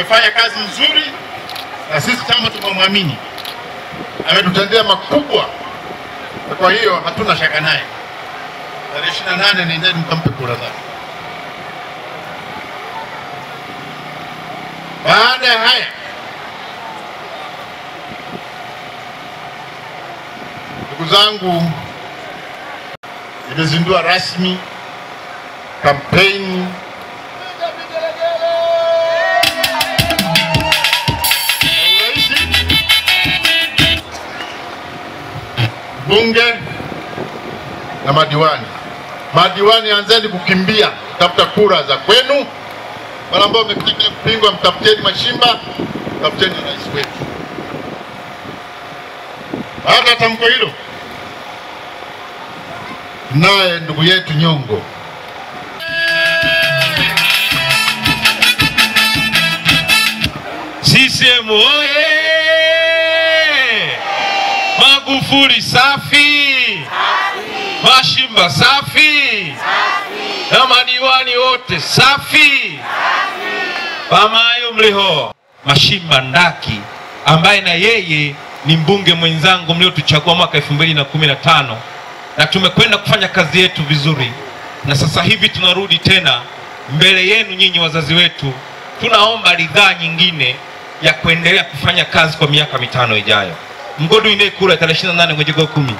amefanya kazi nzuri, na sisi chama tumemwamini, ametutendea makubwa. Kwa hiyo hatuna shaka naye. Tarehe ishirini na nane nendeni mkampe kura zake. Baada ya haya, ndugu zangu, nimezindua rasmi kampeni bunge na madiwani. Madiwani, anzeni kukimbia tafuta kura za kwenu. Wale ambao wamekuja kupingwa, mtafuteni Mashimba, mtafuteni rais wetu. Baada ya tamko hilo, naye ndugu yetu Nyongo CCM oye! Magufuli safi, Mashimba safi, na madiwani wote safi. Pamayo mliho Mashimba Ndaki ambaye na yeye ni mbunge mwenzangu mliotuchagua mwaka 2015 na tumekwenda kufanya kazi yetu vizuri, na sasa hivi tunarudi tena mbele yenu nyinyi wazazi wetu, tunaomba ridhaa nyingine ya kuendelea kufanya kazi kwa miaka mitano ijayo. Mgodu ine kura tarehe 28 mwezi wa kumi.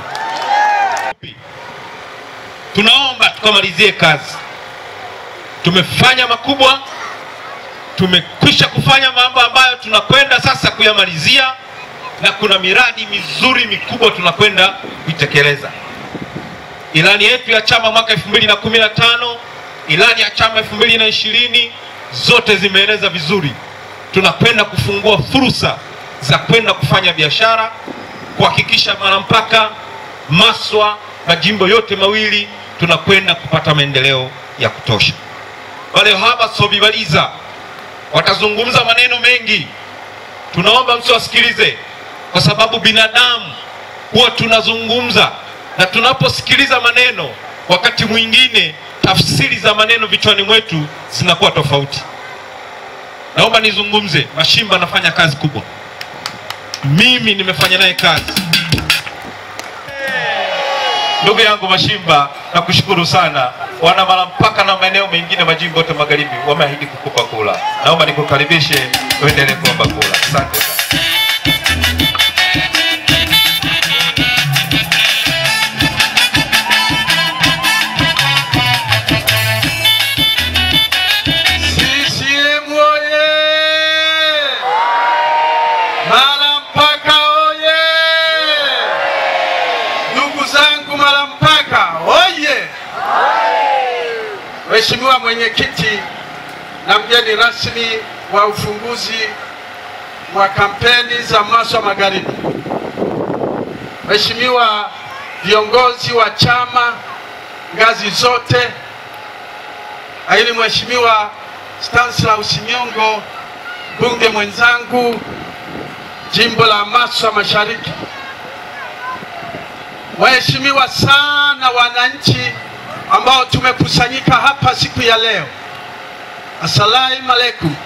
Tunaomba tukamalizie kazi. Tumefanya makubwa, tumekwisha kufanya mambo ambayo tunakwenda sasa kuyamalizia, na kuna miradi mizuri mikubwa tunakwenda kuitekeleza. Ilani yetu ya chama mwaka 2015, ilani ya chama 2020 zote zimeeleza vizuri tunakwenda kufungua fursa za kwenda kufanya biashara, kuhakikisha Malampaka, Maswa, majimbo yote mawili tunakwenda kupata maendeleo ya kutosha. Wale haba sobibaliza watazungumza maneno mengi, tunaomba msiwasikilize, kwa sababu binadamu huwa tunazungumza na tunaposikiliza maneno, wakati mwingine tafsiri za maneno vichwani mwetu zinakuwa tofauti. Naomba nizungumze. Mashimba anafanya kazi kubwa, mimi nimefanya naye kazi. Ndugu yangu Mashimba, nakushukuru sana. Wana Malampaka na maeneo mengine majimbo yote magharibi wameahidi kukupa kula. Naomba nikukaribishe uendelee kuomba kula. Asante sana. CCM oye! Malampaka oye! Ndugu zangu Malampaka oye! Mheshimiwa mwenyekiti na mgeni rasmi wa ufunguzi wa kampeni za Maswa Magharibi, Mheshimiwa viongozi wa chama ngazi zote, lakini Mheshimiwa Stanislaus Nyongo, mbunge mwenzangu jimbo la Maswa Mashariki, waheshimiwa sana wananchi ambao tumekusanyika hapa siku ya leo, assalamu alaikum.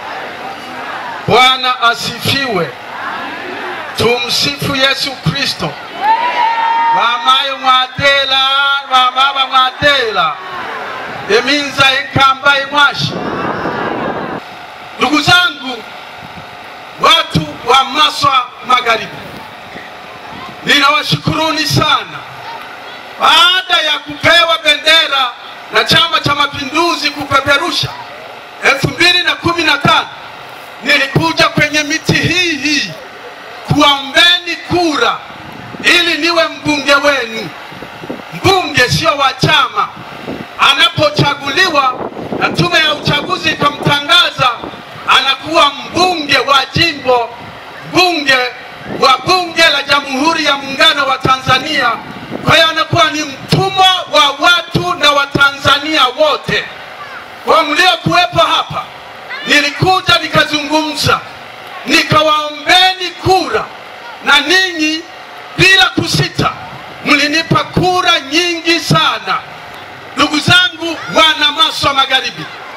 Bwana asifiwe. Tumsifu Yesu Kristo. Wamayo mwadela wamaba mwadela eminza ekamba emwashi. Ndugu zangu, watu wa Maswa Magharibi, ninawashukuruni sana. Baada ya kupewa bendera na Chama cha Mapinduzi kupeperusha elfu mbili na kumi na tano nilikuja kwenye miti hii hii kuwaombeni kura ili niwe mbunge wenu. Mbunge sio wa chama, anapochaguliwa na tume ya uchaguzi ikamtangaza, anakuwa mbunge wa jimbo, mbunge wa bunge la Jamhuri ya Muungano wa Tanzania. Kwa hiyo anakuwa ni mtumwa wa watu na Watanzania wote. Kwa mliokuwepo hapa, nilikuja nikazungumza, nikawaombeni kura, na ninyi bila kusita mlinipa kura nyingi sana. Ndugu zangu wana Maswa Magharibi,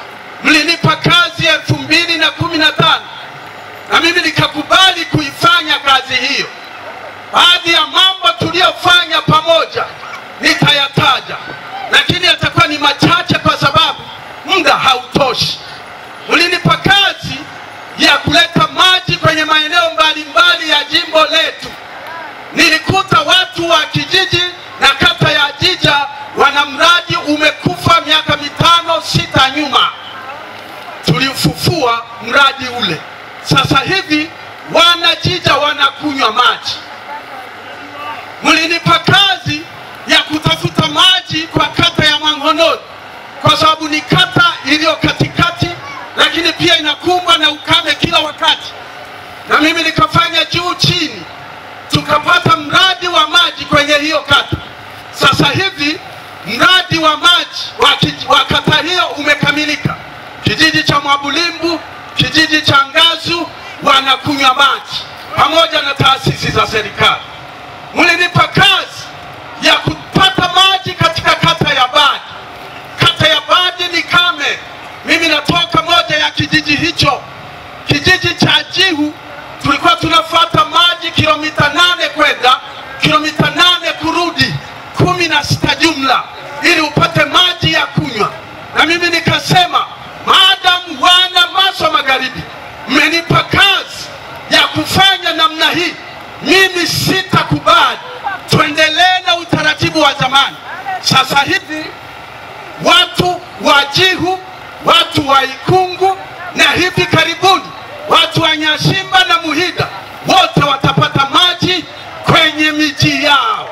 mlinipa kazi elfu mbili na kumi na tano na mimi nikakubali kuifanya kazi hiyo. Baadhi ya mambo tuliyofanya pamoja nitayataja, lakini yatakuwa ni machache kwa sababu muda hautoshi. Mlinipa kazi ya kuleta maji kwenye maeneo mbalimbali ya jimbo letu. Nilikuta watu wa kijiji na kata ya Jija wana mradi umekufa miaka mitano sita nyuma, tuliufufua mradi ule. Sasa hivi wana Jija wanakunywa maji. Mlinipa kazi ya kutafuta maji kwa kata ya Mang'ononi kwa sababu ni kata iliyo katikati, lakini pia inakumbwa na ukame kila wakati, na mimi nikafanya juu chini, tukapata mradi wa maji kwenye hiyo kata. Sasa hivi mradi wa maji wa, kij- wa kata hiyo umekamilika. Kijiji cha Mwabulimbu, kijiji cha Ngazu wanakunywa maji pamoja na taasisi za serikali. Mlinipa kazi ya kupata maji katika kata ya Badi. Kata ya Badi ni kame. Mimi natoka moja ya kijiji hicho, kijiji cha Jihu. Tulikuwa tunafuata maji kilomita nane kwenda kilomita nane kurudi, kumi na sita jumla, ili upate maji ya kunywa. Na mimi nikasema, maadamu wana Maswa Magharibi mmenipa kazi ya kufanya namna hii, mimi sitakubali. Tuendelee na utaratibu wa zamani. Sasa hivi watu wa Jihu, watu wa Ikungu na hivi karibuni watu wa Nyashimba na Muhida wote watapata maji kwenye miji yao.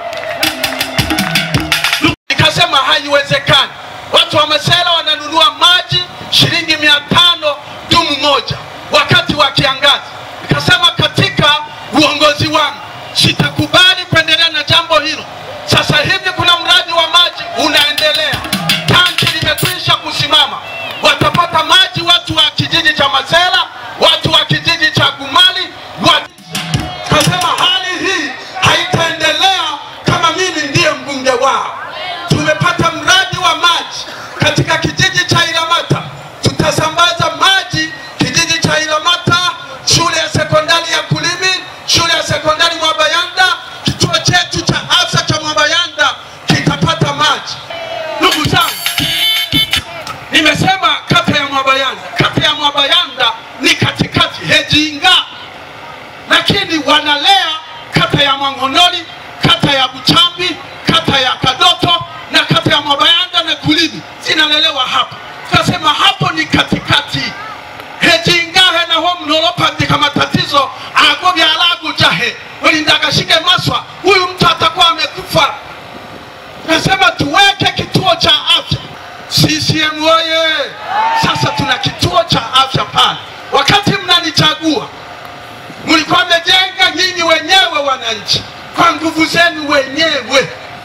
Nikasema haiwezekani. Watu wa Masela wananunua maji shilingi mia tano dumu moja wakati wa kiangazi. Nikasema katika uongozi wangu sitakubali kuendelea na jambo hilo. Sasa hivi kuna mradi wa maji unaendelea, tanki limekwisha kusimama, watapata maji watu wa kijiji cha Masela, watu wa kijiji cha Gumali wa kasema hali hii haitaendelea kama mimi ndiye mbunge wao. Tumepata mradi wa maji katika kijiji cha Ilamata, tutasambaza maji kijiji cha Ilamata, shule ya sekondari ya Kulimi, shule ya sekondari Mwabayanda, kituo chetu cha afya cha Mwabayanda kitapata maji. Ndugu zangu, nimesema kata ya Mwabayanda. Kata ya Mwabayanda ni katikati Hejinga lakini wanalea kata ya Mwangonoli, kata ya Buchambi, kata ya Kadoto na kata ya Mwabayanda na Kulimi zinalelewa hapa. Tukasema hapo ni katikati hejingahe naho mnolopandika matatizo ago byalagu jahe welindagashike maswa huyu mtu atakuwa amekufa. Tukasema tuweke kituo cha afya CCM oye! Sasa tuna kituo cha afya pale. Wakati mnanichagua mlikuwa mmejenga nyinyi wenyewe wananchi kwa nguvu zenu wenyewe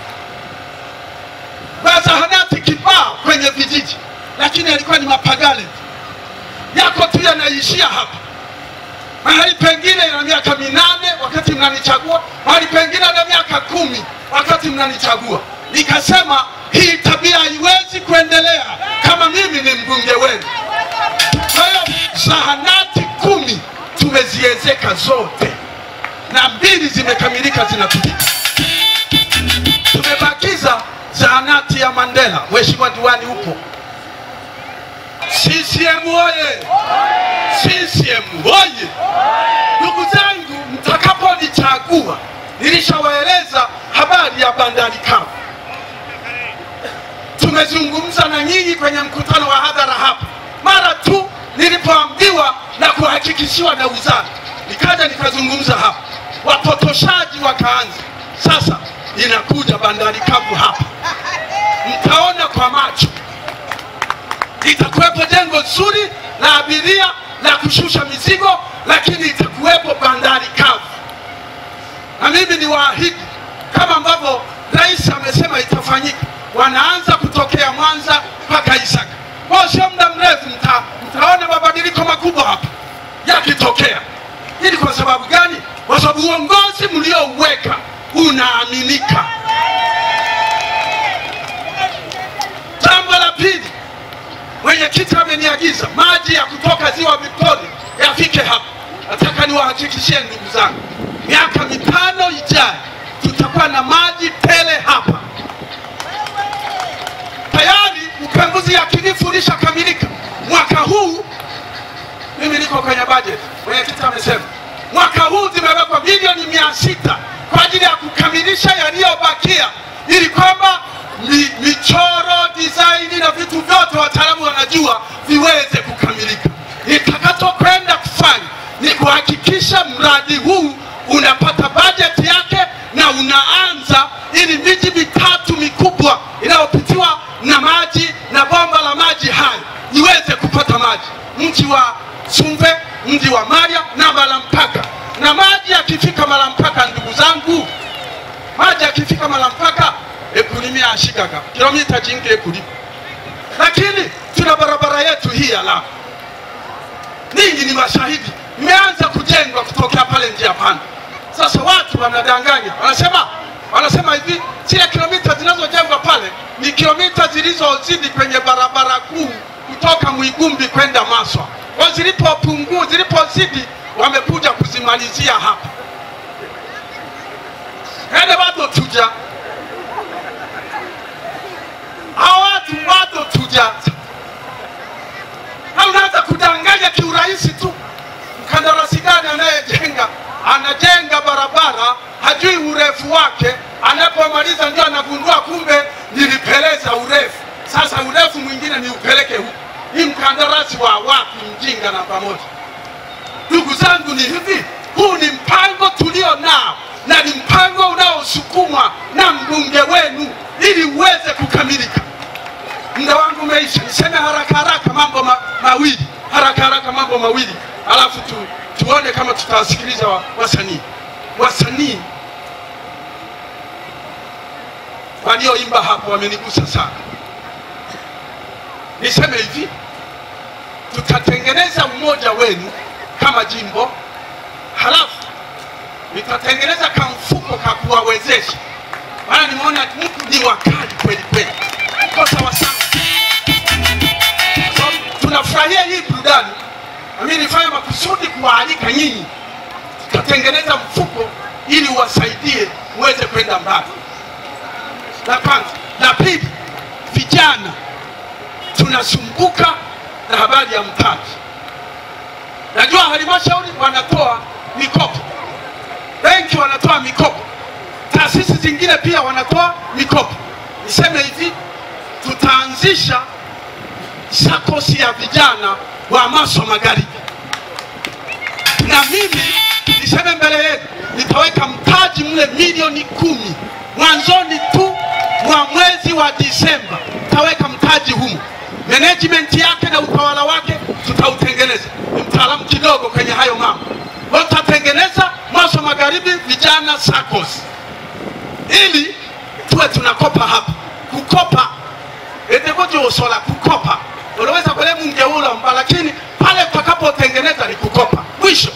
mazahanati kibao kwenye vijiji, lakini yalikuwa ni mapagale yako tu yanaishia hapa. Mahali pengine yana miaka minane wakati mnanichagua, mahali pengine yana miaka kumi wakati mnanichagua. Nikasema hii tabia haiwezi kuendelea kama mimi ni mbunge wenu. Kwa hiyo zahanati kumi tumeziezeka zote na mbili zimekamilika zinatumika. Tumebakiza zahanati ya Mandela. Mheshimiwa diwani upo. CCM oye! CCM oye! Ndugu zangu, mtakaponichagua, nilishawaeleza habari ya bandari kavu. Tumezungumza na nyinyi kwenye mkutano wa hadhara hapa, mara tu nilipoambiwa na kuhakikishiwa na wizara, nikaja nikazungumza hapa, wapotoshaji wakaanza. Sasa inakuja bandari kavu hapa, mtaona kwa macho itakuwepo jengo zuri la abiria la kushusha mizigo, lakini itakuwepo bandari kavu. Na mimi ni waahidi kama ambavyo rais amesema itafanyika, wanaanza kutokea Mwanza mpaka Isaka. Kwa sio muda mrefu mta, mtaona mabadiliko makubwa hapa yakitokea. Hii ni kwa sababu gani? Kwa sababu uongozi mliouweka unaaminika. Jambo la pili, mwenye mwenyekiti ameniagiza maji ya kutoka ziwa Victoria yafike hapa. Nataka niwahakikishie ndugu zangu, miaka mitano ijayo tutakuwa na maji tele hapa. Tayari upembuzi yakinifu ulishakamilika mwaka huu. Mimi niko kwenye budget, mwenyekiti amesema mwaka huu zimewekwa milioni mia sita kwa ajili ya kukamilisha yaliyobakia, ili kwamba mi, michoro design na vitu vyote wataalamu wanajua viweze kukamilika. Nitakachokwenda kufanya ni kuhakikisha mradi huu unapata bajeti yake na unaanza, ili miji mitatu mikubwa inayopitiwa na maji na bomba la maji hayo iweze kupata maji, mji wa Sumve, mji wa Maria na Malampaka. Na maji yakifika Malampaka, ndugu zangu, maji yakifika Malampaka ekulimia ashikaga kilomita jingi ekuli, lakini tuna barabara yetu hii ya lami. Ninyi ni mashahidi, imeanza kujengwa kutokea pale njia panda. Sasa watu wanadanganya, wanasema wanasema hivi, zile kilomita zinazojengwa pale ni kilomita zilizozidi kwenye barabara kuu kutoka Mwigumbi kwenda Maswa. Kwa zilipopungua, zilipozidi wamekuja kuzimalizia hapa. Ende bado tuja hao watu bado tuja na unaanza kudanganya kiurahisi tu. Mkandarasi gani anayejenga anajenga barabara hajui urefu wake, anapomaliza ndio anagundua kumbe nilipeleza urefu. Sasa urefu mwingine ni upeleke huku. Ni mkandarasi wa wapi? Mjinga namba moja. Ndugu zangu, ni hivi, huu ni mpango tulio nao na ni mpango unaosukumwa na mbunge wenu ili uweze kukamilika. Muda wangu umeisha, niseme haraka haraka mambo ma, mawili haraka haraka mambo mawili alafu tu, tuone kama tutawasikiliza wa- wasanii wasanii walioimba hapo wamenigusa sana. Niseme hivi, tutatengeneza umoja wenu kama jimbo, halafu nitatengeneza kamfuko ka kuwawezesha, maana nimeona mtu ni wakali kweli kweli, mko sawa sawa. So, tunafurahia hii burudani, nami nifanye makusudi kuwaalika nyinyi, tutatengeneza mfuko ili uwasaidie muweze kwenda mbali. La kwanza. La pili, vijana tunasumbuka na habari ya mtaji. Najua halmashauri wanatoa mikopo, benki wanatoa mikopo, taasisi zingine pia wanatoa mikopo. Niseme hivi, tutaanzisha sakosi ya vijana wa Maswa Magharibi, na mimi niseme mbele yenu, nitaweka mtaji mle milioni kumi mwanzoni tu mwa mwezi wa Disemba, taweka mtaji humu. Management yake na utawala wake tutautengeneza. Ni mtaalamu kidogo kwenye hayo mambo, kwa hiyo tutatengeneza Maswa Magharibi vijana SACCOS ili tuwe tunakopa hapa. Kukopa etekojosola kukopa, unaweza kule mungeulomba, lakini pale utakapotengeneza ni kukopa. Mwisho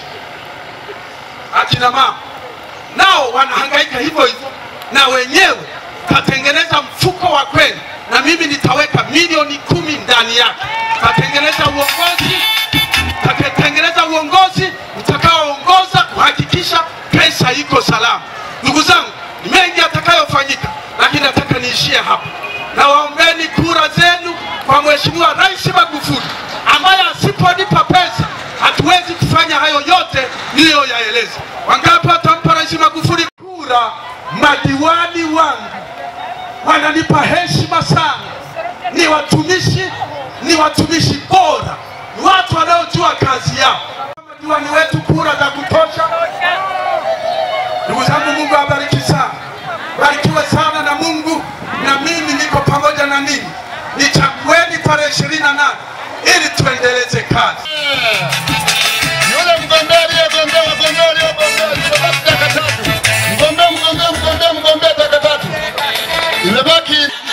akina mama nao wanahangaika hivyo hivyo, na wenyewe tatengeneza mfuko wa kweli, na mimi nitaweka milioni kumi ndani yake. Tatengeneza uongozi, tatengeneza uongozi utakaoongoza kuhakikisha pesa iko salama. Ndugu zangu, ni mengi yatakayofanyika, lakini nataka niishie hapa. Na waombeni kura zenu kwa Mheshimiwa Rais Magufuli ambaye asiponipa pesa hatuwezi kufanya hayo yote niliyoyaeleza. Wangapi watampa Rais Magufuli kura? Madiwani wangu wananipa heshima sana, ni watumishi, ni watumishi bora, ni watu wanaojua kazi yao. Madiwani wetu kura za kutosha. Ndugu zangu, Mungu awabariki sana, barikiwe sana na Mungu, na mimi niko pamoja na ninyi. Nichagueni tarehe ishirini na nane ili tuendeleze kazi. Yule mgombea aliyegombea wagombea waliogombea imebaki taka tatu. Mgombea mgombea mgombea mgombea taka tatu. Imebaki